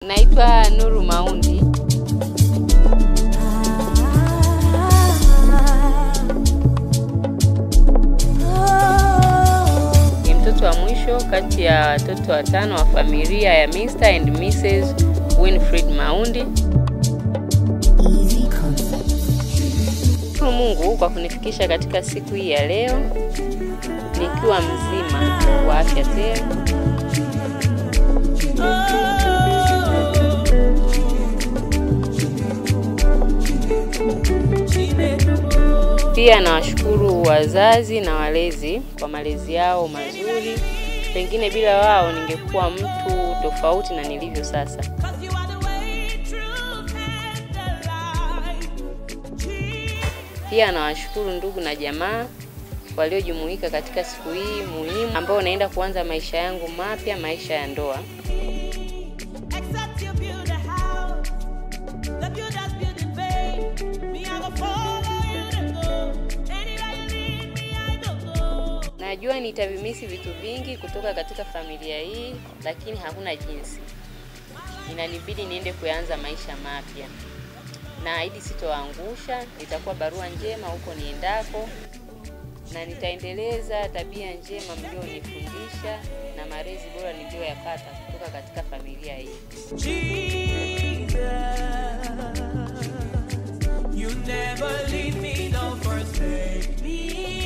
Naitwa Nuru Maundi. Ni mtoto wa mwisho kati ya watoto watano wa familia ya Mr. and Mrs. Winfred Maundi. Shukuru Mungu kwa kunifikisha katika siku hii ya leo nikiwa mzima wa afya tele. Pia nawashukuru wazazi na walezi kwa malezi yao mazuri. Pengine bila wao ningekuwa mtu tofauti na nilivyo sasa. Pia nawashukuru ndugu na jamaa waliojumuika katika siku hii muhimu ambayo naenda kuanza maisha yangu mapya, maisha ya ndoa. Najua nitavimisi vitu vingi kutoka katika familia hii, lakini hakuna jinsi, inanibidi niende kuanza maisha mapya. Naahidi sitoangusha, nitakuwa barua njema huko niendako, na nitaendeleza tabia njema mlionifundisha na malezi bora niliyoyapata kutoka katika familia hii. You never leave me, don't forsake me.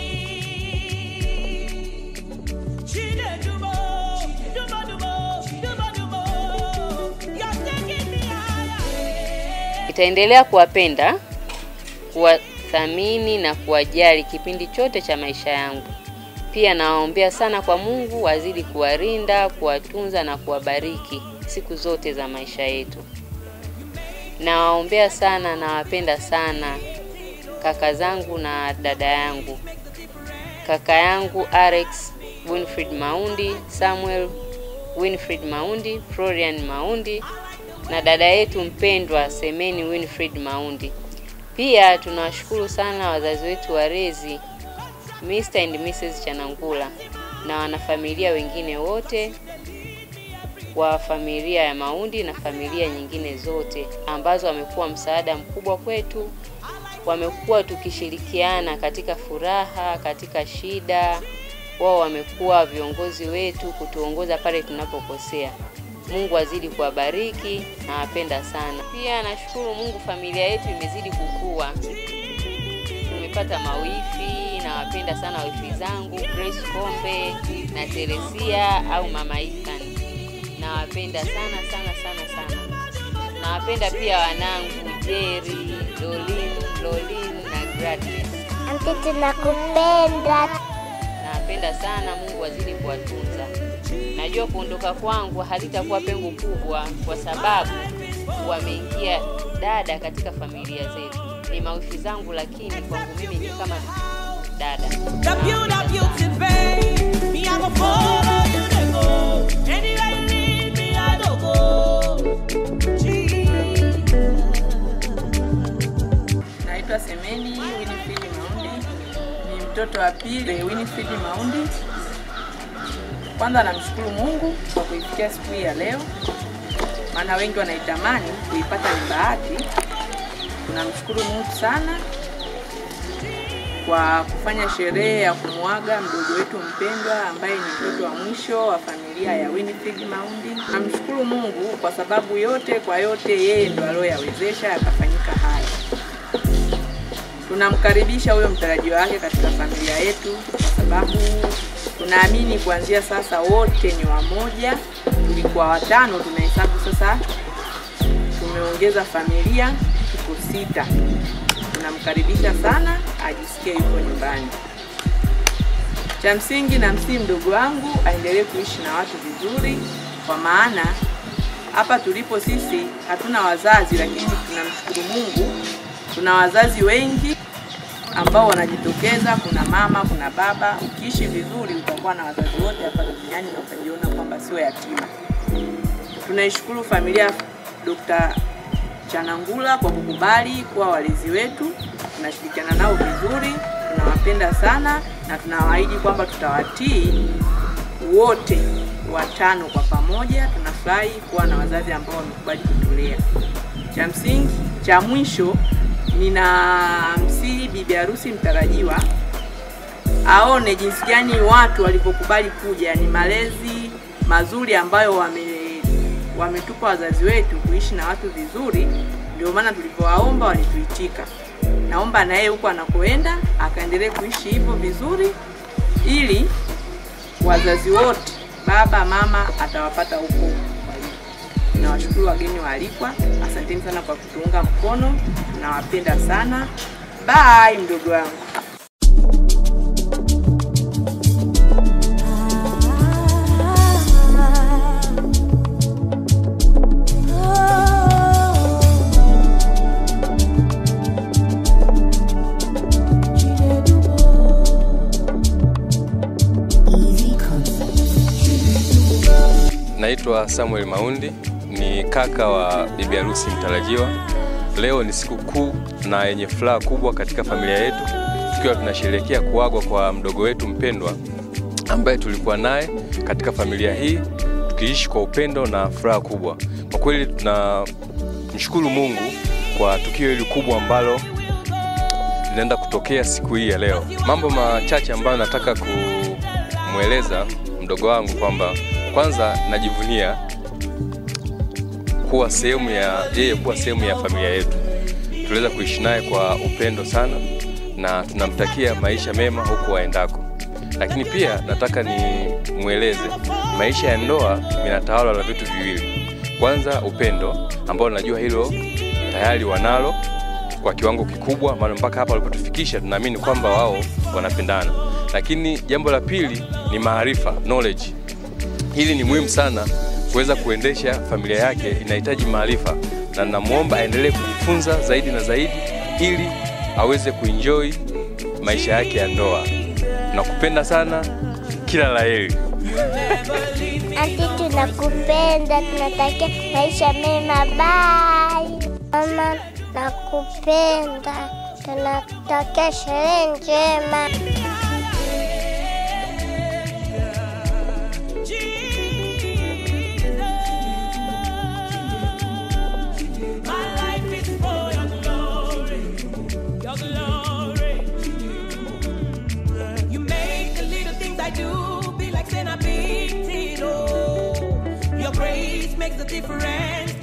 Chinedumo, dumo-dumo, dumo-dumo. You're taking me higher. Nitaendelea kuwapenda, kuwathamini na kuwajali kipindi chote cha maisha yangu. Pia nawaombea sana kwa Mungu azidi kuwalinda, kuwatunza na kuwabariki siku zote za maisha yetu. Nawaombea sana, nawapenda sana kaka zangu na dada yangu. Kaka yangu Alex Winfred Maundi, Samuel Winfred Maundi, Florian Maundi na dada yetu mpendwa Semeni Winfred Maundi. Pia tunawashukuru sana wazazi wetu walezi Mr. and Mrs. Chanangula na wanafamilia wengine wote wa familia ya Maundi na familia nyingine zote ambazo wamekuwa msaada mkubwa kwetu. Wamekuwa tukishirikiana katika furaha, katika shida. Wao wamekuwa viongozi wetu kutuongoza pale tunapokosea. Mungu azidi kuwabariki, nawapenda sana. Pia nashukuru Mungu, familia yetu imezidi kukua, tumepata mawifi. Nawapenda sana wifi zangu Grace Kombe na Teresia au Mama Ethan, nawapenda sana sana sana sana. Nawapenda pia wanangu Jerry, Dolin, Lolin na Gladys. Anti, tunakupenda. Nawapenda sana, Mungu azidi kuwatunza. Najua kuondoka kwangu halitakuwa pengo kubwa, kwa sababu wameingia dada katika familia zetu. Ni mawifi zangu, lakini kwangu mimi ni kama dada. The beauty, beauty, babe. Me, I go follow you to go. Anywhere you lead me, I don't go. Jesus. Naitwa Semeni Winifred Maundi, ni mtoto wa pili Winifred Maundi. Kwanza namshukuru Mungu kwa kuifikia siku hii ya leo, maana wengi wanaitamani kuipata ni bahati. Tunamshukuru Mungu sana kwa kufanya sherehe ya kumwaga mdogo wetu mpendwa ambaye ni mtoto wa mwisho wa familia ya Winifred Maundi. Namshukuru Mungu kwa sababu yote kwa yote, yeye ndo aliyoyawezesha yakafanyika haya. Tunamkaribisha huyo mtarajiwa wake katika familia yetu, kwa sababu tunaamini kuanzia sasa wote ni wamoja. Tulikuwa watano, tunahesabu sasa tumeongeza familia, tuko sita. Tunamkaribisha sana, ajisikie yuko nyumbani. Cha msingi na msii mdogo wangu aendelee kuishi na watu vizuri, kwa maana hapa tulipo sisi hatuna wazazi, lakini tunamshukuru Mungu tuna wazazi wengi ambao wanajitokeza. Kuna mama, kuna baba. Ukiishi vizuri, utakuwa na wazazi wote hapa duniani na utajiona kwamba sio yatima. Tunaishukuru familia ya Dr. Chanangula kwa kukubali kuwa walezi wetu. Tunashirikiana nao vizuri, tunawapenda sana na tunawaahidi kwamba tutawatii wote watano kwa pamoja. Tunafurahi kuwa na wazazi ambao wamekubali kutulea. Cha msingi cha mwisho, nina msihi bibi harusi mtarajiwa aone jinsi gani watu walivyokubali kuja, ni malezi mazuri ambayo wame wametupa wazazi wetu kuishi na watu vizuri, ndio maana tulivyowaomba walituitika. Naomba na yeye huko anakoenda akaendelee kuishi hivyo vizuri, ili wazazi wote, baba mama, atawapata huko walipo. Nawashukuru wageni waalikwa, asanteni sana kwa kutuunga mkono, nawapenda sana. Bye mdogo wangu. Naitwa Samuel Maundi, ni kaka wa bibi harusi mtarajiwa. Leo ni siku kuu na yenye furaha kubwa katika familia yetu, tukiwa tunasherehekea kuagwa kwa mdogo wetu mpendwa ambaye tulikuwa naye katika familia hii, tukiishi kwa upendo na furaha kubwa. Kwa kweli tunamshukuru Mungu kwa tukio hili kubwa ambalo linaenda kutokea siku hii ya leo. Mambo machache ambayo nataka kumweleza mdogo wangu kwamba kwanza najivunia kuwa sehemu ya yeye kuwa sehemu ya familia yetu. Tuliweza kuishi naye kwa upendo sana na tunamtakia maisha mema huko aendako. Lakini pia nataka nimweleze maisha ya ndoa inatawala na vitu viwili. Kwanza upendo ambao najua hilo tayari wanalo kwa kiwango kikubwa, maana mpaka hapa walipotufikisha tunaamini kwamba wao wanapendana. Lakini jambo la pili ni maarifa, knowledge. Hili ni muhimu sana kuweza kuendesha familia yake, inahitaji maarifa, na namwomba aendelee kujifunza zaidi na zaidi ili aweze kuenjoy maisha yake ya ndoa. Nakupenda sana, kila la heri. Anti, tunakupenda, tunatakia maisha mema. Bye mama, nakupenda, tunatakia sherehe njema. My life is for your glory, your glory. You make the little things I do be like saying I beat it. Oh, your grace makes the difference